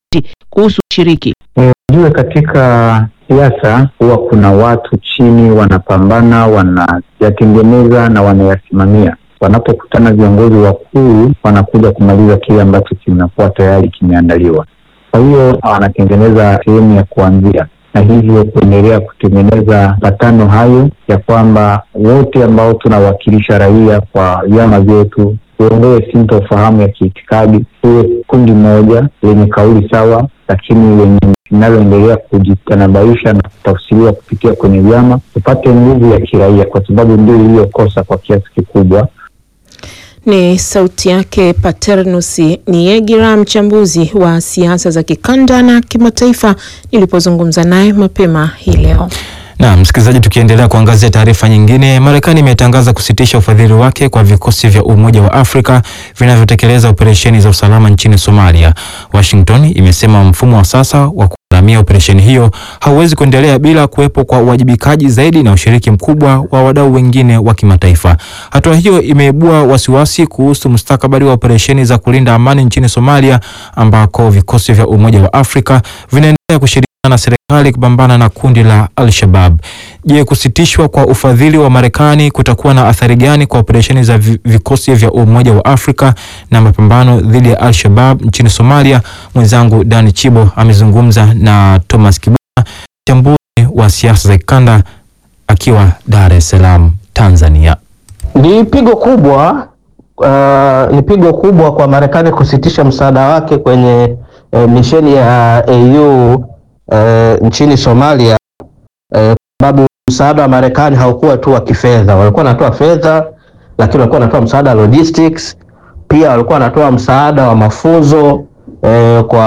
kuhusu ushiriki? Ujue, katika siasa huwa kuna watu chini wanapambana, wanayatengeneza na wanayasimamia. Wanapokutana viongozi wakuu, wanakuja kumaliza kile ambacho kinakuwa tayari kimeandaliwa. Kwa hiyo wanatengeneza sehemu ya kuanzia na hivyo kuendelea kutengeneza mapatano hayo ya kwamba wote ambao tunawakilisha raia kwa vyama vyetu tuondoe sintofahamu ya kiitikadi, tuwe kundi moja lenye kauli sawa, lakini lenye linaloendelea kujitanabaisha na kutafsiriwa kupitia kwenye vyama, tupate nguvu ya kiraia, kwa sababu ndio iliyokosa kwa kiasi kikubwa. Ni sauti yake Paternus Niegira, mchambuzi wa siasa za kikanda na kimataifa, nilipozungumza naye mapema hii leo. Na msikilizaji, tukiendelea kuangazia taarifa nyingine, Marekani imetangaza kusitisha ufadhili wake kwa vikosi vya Umoja wa Afrika vinavyotekeleza operesheni za usalama nchini Somalia. Washington imesema mfumo wa sasa wa kugharamia operesheni hiyo hauwezi kuendelea bila kuwepo kwa uwajibikaji zaidi na ushiriki mkubwa wa wadau wengine wa kimataifa. Hatua hiyo imeibua wasiwasi kuhusu mustakabali wa operesheni za kulinda amani nchini Somalia ambako vikosi vya Umoja wa Afrika vinaendelea kushirikiana na serikali kupambana na kundi la Al-Shabaab. Je, kusitishwa kwa ufadhili wa Marekani kutakuwa na athari gani kwa operesheni za vikosi vya Umoja wa Afrika na mapambano dhidi ya Al-Shabaab nchini Somalia? Mwenzangu Dani Chibo amezungumza na Thomas Kibwana, mchambuzi wa siasa za kikanda akiwa Dar es Salaam, Tanzania. Ni pigo kubwa uh, ni pigo kubwa kwa Marekani kusitisha msaada wake kwenye uh, misheni ya AU uh, nchini Somalia uh, sababu msaada wa Marekani haukuwa tu wa kifedha. Walikuwa wanatoa fedha, lakini walikuwa wanatoa msaada wa logistics, pia walikuwa wanatoa msaada wa mafunzo eh, kwa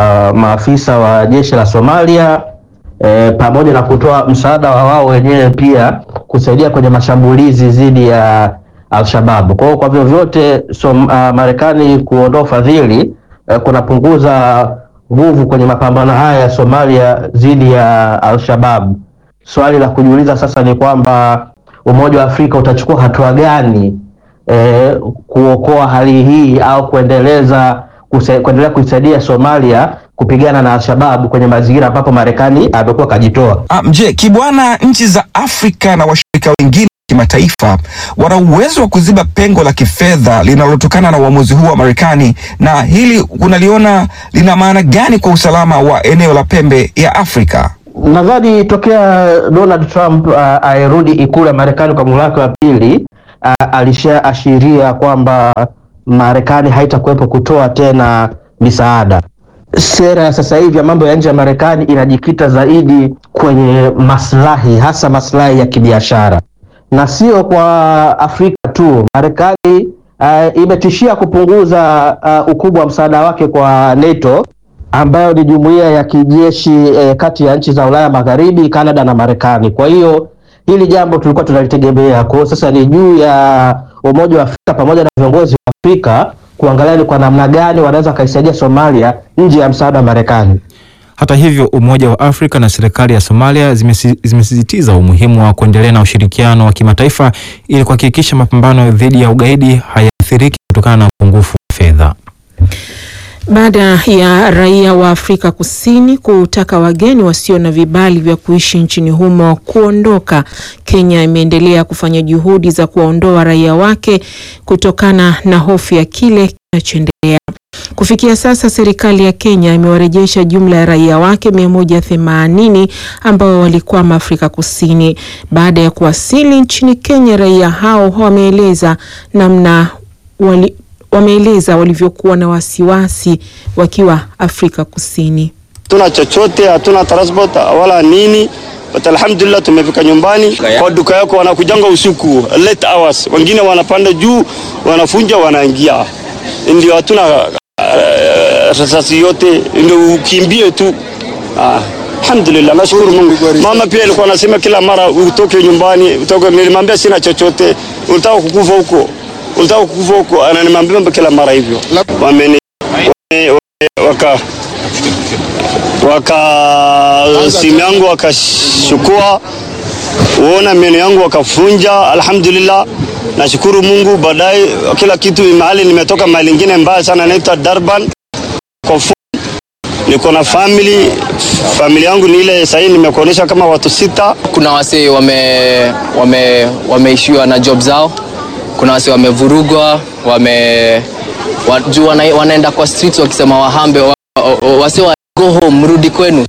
maafisa wa jeshi la Somalia eh, pamoja na kutoa msaada wa wao wenyewe pia kusaidia kwenye mashambulizi dhidi ya Al-Shabaab. Kwa hiyo kwa vyovyote so, uh, Marekani kuondoa ufadhili uh, kunapunguza nguvu kwenye mapambano haya ya Somalia dhidi ya Al-Shabaab. Swali la kujiuliza sasa ni kwamba Umoja wa Afrika utachukua hatua gani eh, kuokoa hali hii au kuendeleza kuse, kuendelea kuisaidia Somalia kupigana na Al-Shabaab kwenye mazingira ambapo Marekani amekuwa kajitoa. Um, je, Kibwana, nchi za Afrika na washirika wengine kimataifa wana uwezo wa kuziba pengo la kifedha linalotokana na uamuzi huu wa Marekani, na hili unaliona lina maana gani kwa usalama wa eneo la pembe ya Afrika? Nadhani tokea Donald Trump uh, airudi ikulu ya Marekani kwa muhula wake wa pili uh, alishaashiria kwamba Marekani haitakuwepo kutoa tena misaada. Sera ya sasa hivi ya mambo ya nje ya Marekani inajikita zaidi kwenye maslahi, hasa maslahi ya kibiashara na sio kwa Afrika tu. Marekani uh, imetishia kupunguza uh, ukubwa wa msaada wake kwa NATO ambayo ni jumuiya ya kijeshi eh, kati ya nchi za Ulaya Magharibi, Kanada na Marekani. Kwa hiyo hili jambo tulikuwa tunalitegemea. Kwa hiyo sasa ni juu ya Umoja wa Afrika pamoja na viongozi wa Afrika kuangalia ni kwa namna gani wanaweza wakaisaidia Somalia nje ya msaada wa Marekani. Hata hivyo, Umoja wa Afrika na serikali ya Somalia zimesi- zimesisitiza umuhimu wa kuendelea na ushirikiano wa kimataifa ili kuhakikisha mapambano dhidi ya ugaidi hayaathiriki kutokana na upungufu wa fedha. Baada ya raia wa Afrika Kusini kutaka wageni wasio na vibali vya kuishi nchini humo kuondoka, Kenya imeendelea kufanya juhudi za kuwaondoa raia wake kutokana na hofu ya kile kinachoendelea. Kufikia sasa serikali ya Kenya imewarejesha jumla ya raia wake 180 ambao walikwama Afrika Kusini. Baada ya kuwasili nchini Kenya, raia hao wameeleza namna wali, wameeleza walivyokuwa na wasiwasi wakiwa Afrika Kusini. Hatuna chochote, hatuna transport wala nini. But alhamdulillah tumefika nyumbani. Kwa duka yako wanakujanga usiku late hours, wengine wanapanda juu, wanafunja, wanaingia, ndio hatuna uh, rasasi yote, ndio ukimbie tu. Ah, alhamdulillah, nashukuru Mungu. Mama pia alikuwa anasema kila mara utoke nyumbani, utoke. Nilimwambia sina chochote, unataka kukufa huko, unataka kukufa huko, ananimwambia kila mara hivyo. Wameni wame- waka waka simu yangu wakashukua, uona meno yangu wakafunja. Alhamdulillah, nashukuru Mungu. Baadaye kila kitu mahali nimetoka mahali ingine mbaya sana, naitwa Durban kwa fu- niko na family. Family yangu ni ile sahii nimekuonyesha kama watu sita. Kuna wase wame, wame, wameishiwa na job zao, kuna wase wamevurugwa, wame wa, juu wana, wanaenda kwa streets wakisema wahambe wa, wa, wase wa go home, mrudi kwenu.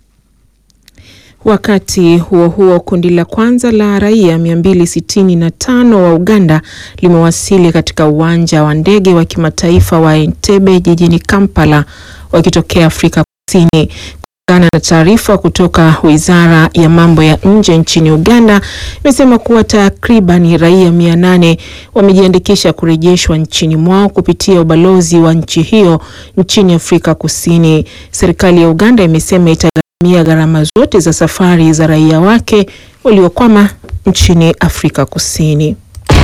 Wakati huo huo, kundi la kwanza la raia 265 wa Uganda limewasili katika uwanja wa ndege wa kimataifa wa Entebbe jijini Kampala wakitokea Afrika Kusini. Kulingana na taarifa kutoka Wizara ya Mambo ya Nje nchini Uganda, imesema kuwa takriban raia 800 wamejiandikisha kurejeshwa nchini mwao kupitia ubalozi wa nchi hiyo nchini Afrika Kusini. Serikali ya Uganda imesema itagharamia gharama zote za safari za raia wake waliokwama nchini Afrika Kusini.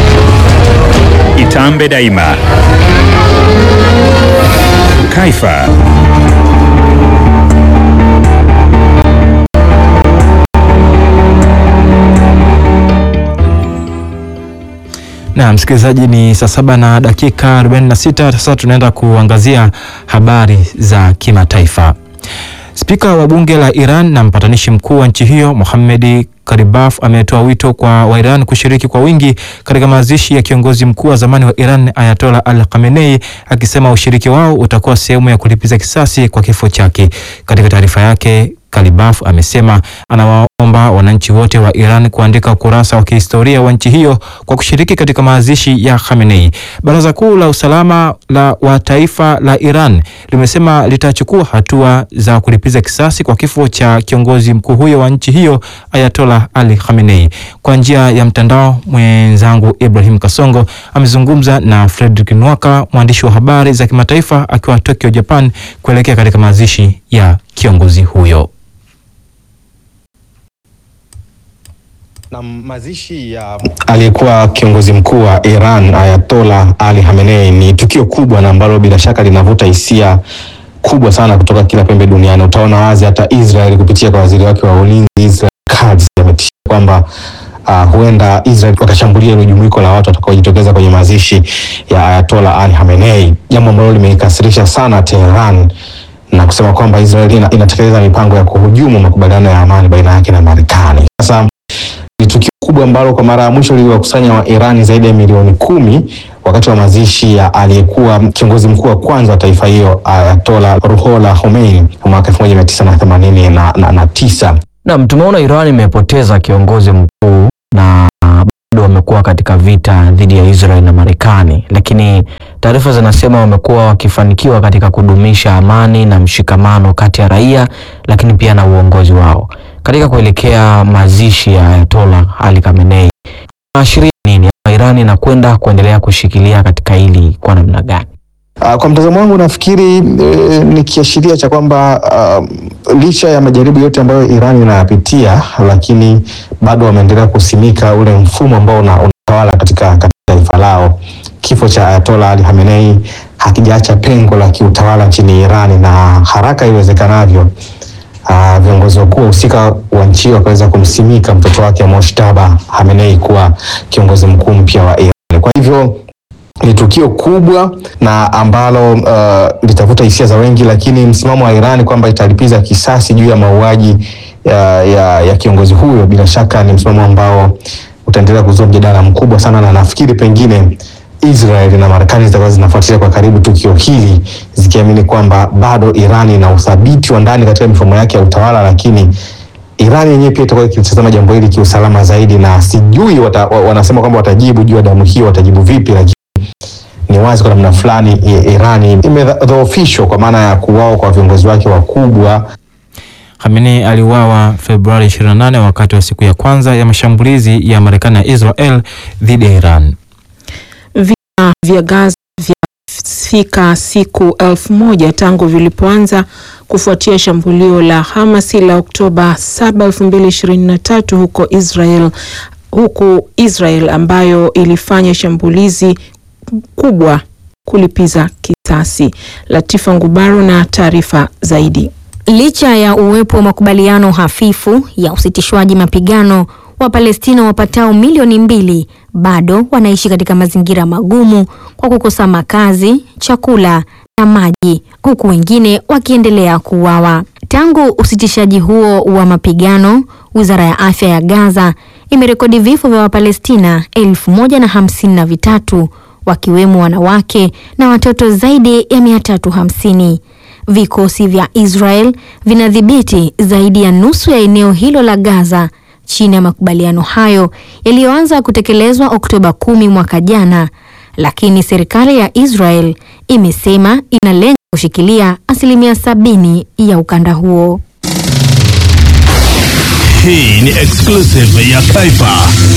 Itambe Daima, Kaifa Na msikilizaji, ni saa saba na dakika 46. Sasa tunaenda kuangazia habari za kimataifa. Spika wa bunge la Iran na mpatanishi mkuu wa nchi hiyo Mohammad Karibaf ametoa wito kwa Wairan kushiriki kwa wingi katika mazishi ya kiongozi mkuu wa zamani wa Iran Ayatollah Al Khamenei, akisema ushiriki wao utakuwa sehemu ya kulipiza kisasi kwa kifo chake. Katika taarifa yake Kalibaf amesema anawaomba wananchi wote wa Iran kuandika ukurasa wa kihistoria wa nchi hiyo kwa kushiriki katika mazishi ya Khamenei. Baraza Kuu la Usalama la wa Taifa la Iran limesema litachukua hatua za kulipiza kisasi kwa kifo cha kiongozi mkuu huyo wa nchi hiyo Ayatollah Ali Khamenei. Kwa njia ya mtandao, mwenzangu Ibrahim Kasongo amezungumza na Fredrick Nwaka, mwandishi wa habari za kimataifa akiwa Tokyo, Japan, kuelekea katika mazishi ya kiongozi huyo. Na mazishi ya aliyekuwa kiongozi mkuu wa Iran Ayatollah Ali Khamenei ni tukio kubwa na ambalo bila shaka linavuta hisia kubwa sana kutoka kila pembe duniani. Utaona wazi hata Israel kupitia kwa waziri wake wa ulinzi Israel Katz ametishia kwamba uh, huenda Israel wakashambulia ile jumuiko la watu watakaojitokeza kwenye mazishi ya Ayatollah Ali Khamenei, jambo ambalo limeikasirisha sana Tehran na kusema kwamba Israel ina, inatekeleza mipango ya kuhujumu makubaliano ya amani baina yake na Marekani. Sasa ni tukio kubwa ambalo kwa mara ya mwisho liliwakusanya wa Irani zaidi ya milioni kumi wakati wa mazishi ya aliyekuwa kiongozi mkuu wa kwanza wa taifa hiyo Ayatollah Ruhollah Khomeini mwaka elfu moja mia tisa na themanini na, na, na tisa. Naam, tumeona Iran imepoteza kiongozi mkuu na bado wamekuwa katika vita dhidi ya Israel na Marekani, lakini taarifa zinasema wamekuwa wakifanikiwa katika kudumisha amani na mshikamano kati ya raia, lakini pia na uongozi wao katika kuelekea mazishi ya Ayatollah Ali Khamenei. Inaashiria nini? Iran inakwenda kuendelea kushikilia katika hili kwa namna gani? Uh, kwa mtazamo wangu nafikiri eh, ni kiashiria cha kwamba uh, licha ya majaribu yote ambayo Iran inayapitia, lakini bado wameendelea kusimika ule mfumo ambao una- unatawala katika katika taifa lao. Kifo cha Ayatollah Ali Khamenei hakijaacha pengo la kiutawala nchini Iran, na haraka iwezekanavyo uh, viongozi wakuu wahusika wa nchi hiyo wakaweza kumsimika mtoto wake Moshtaba Khamenei kuwa kiongozi mkuu mpya wa Iran. Kwa hivyo ni tukio kubwa na ambalo uh, litavuta hisia za wengi, lakini msimamo wa Iran kwamba italipiza kisasi juu ya mauaji ya, ya, ya kiongozi huyo bila shaka ni msimamo ambao utaendelea kuzua mjadala mkubwa sana, na nafikiri pengine Israel na Marekani zitakuwa zinafuatilia kwa karibu tukio hili zikiamini kwamba bado Iran ina uthabiti wa ndani katika mifumo yake ya utawala, lakini Iran yenyewe pia itakuwa ikitazama jambo hili kiusalama zaidi, na sijui wata, wa- wanasema kwamba watajibu juu ya damu hiyo, watajibu vipi, lakini ni wazi kwa namna fulani i- Irani imedhoofishwa kwa maana ya kuwao kwa viongozi wake wakubwa. Khamenei aliuawa Februari 28 wakati wa siku ya kwanza ya mashambulizi ya Marekani na Israel dhidi ya Iran. Vita vya Gaza vyafika siku elfu moja tangu vilipoanza kufuatia shambulio la Hamasi la Oktoba 7, 2023 huko Israel, huku Israel ambayo ilifanya shambulizi kubwa kulipiza kisasi. Latifa Ngubaro na taarifa zaidi. Licha ya uwepo wa makubaliano hafifu ya usitishwaji mapigano, Wapalestina wapatao milioni mbili bado wanaishi katika mazingira magumu kwa kukosa makazi, chakula na maji huku wengine wakiendelea kuuawa. Tangu usitishaji huo wa mapigano, Wizara ya Afya ya Gaza imerekodi vifo vya Wapalestina elfu moja na hamsini na vitatu wakiwemo wanawake na watoto zaidi ya mia tatu hamsini. Vikosi vya Israel vinadhibiti zaidi ya nusu ya eneo hilo la Gaza chini ya makubaliano hayo yaliyoanza kutekelezwa Oktoba kumi mwaka jana, lakini serikali ya Israel imesema inalenga kushikilia asilimia sabini ya ukanda huo. Hii ni exclusive ya Taifa.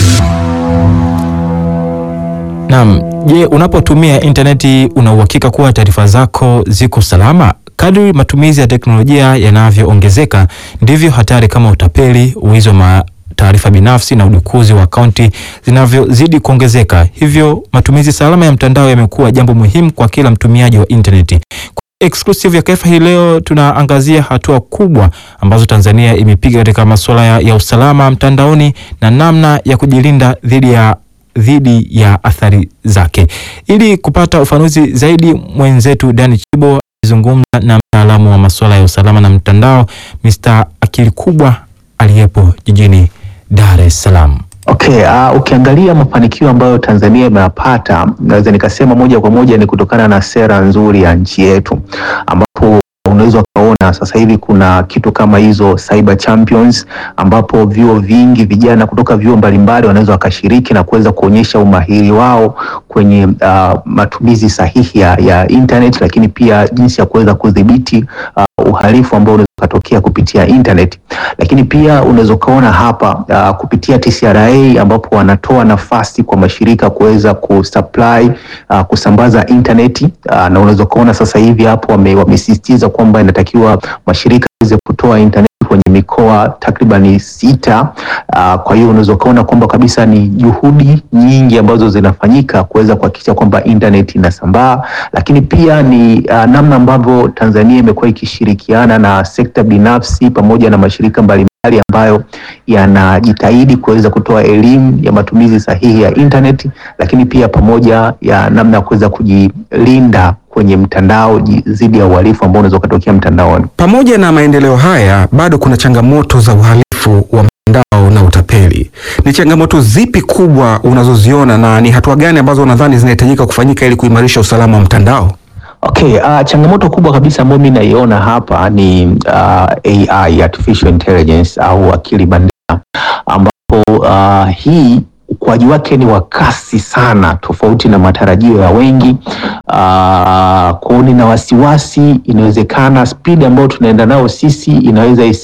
Naam, je, unapotumia intaneti una uhakika kuwa taarifa zako ziko salama? Kadri matumizi ya teknolojia yanavyoongezeka ndivyo hatari kama utapeli, wizi wa taarifa binafsi na udukuzi wa akaunti zinavyozidi kuongezeka. Hivyo matumizi salama ya mtandao yamekuwa jambo muhimu kwa kila mtumiaji wa intaneti. Exclusive ya Kaifa hii leo tunaangazia hatua kubwa ambazo Tanzania imepiga katika masuala ya, ya usalama mtandaoni na namna ya kujilinda dhidi ya dhidi ya athari zake. Ili kupata ufanuzi zaidi, mwenzetu Dani Chibo alizungumza na mtaalamu wa masuala ya usalama na mtandao Mr. Akili Kubwa aliyepo jijini Dar es Salaam. Okay, uh, ukiangalia mafanikio ambayo Tanzania imeyapata naweza nikasema moja kwa moja ni kutokana na sera nzuri ya nchi yetu ambapo unaweza ukaona sasa hivi kuna kitu kama hizo cyber champions ambapo vyuo vingi vijana kutoka vyuo mbalimbali wanaweza wakashiriki na kuweza kuonyesha umahiri wao kwenye uh, matumizi sahihi ya, ya internet, lakini pia jinsi ya kuweza kudhibiti uh, uhalifu ambao unaweza ukatokea kupitia internet. Lakini pia unaweza ukaona hapa uh, kupitia TCRA ambapo wanatoa nafasi kwa mashirika kuweza kusupply uh, kusambaza internet uh, na unaweza ukaona sasa hivi hapo wame, wamesisitiza kwamba inatakiwa mashirika yaweze kutoa internet kwenye mikoa takribani sita. Uh, kwa hiyo unaweza ukaona kwamba kabisa ni juhudi nyingi ambazo zinafanyika kuweza kuhakikisha kwamba internet inasambaa, lakini pia ni uh, namna ambavyo Tanzania imekuwa ikishirikiana na sekta binafsi pamoja na mashirika mbalimbali ambayo yanajitahidi kuweza kutoa elimu ya matumizi sahihi ya internet, lakini pia pamoja ya namna ya kuweza kujilinda kwenye mtandao dhidi ya uhalifu ambao unaweza ukatokea mtandaoni. Pamoja na maendeleo haya, bado kuna changamoto za uhalifu wa mtandao na utapeli. Ni changamoto zipi kubwa unazoziona na ni hatua gani ambazo unadhani zinahitajika kufanyika ili kuimarisha usalama wa mtandao? Okay, uh, changamoto kubwa kabisa ambayo mimi naiona hapa ni uh, AI, artificial intelligence au akili bandia ambapo uh, hii ukuaji wake ni wa kasi sana, tofauti na matarajio ya wengi. Uh, kwao nina wasiwasi, inawezekana spidi ambayo tunaenda nayo sisi inaweza isi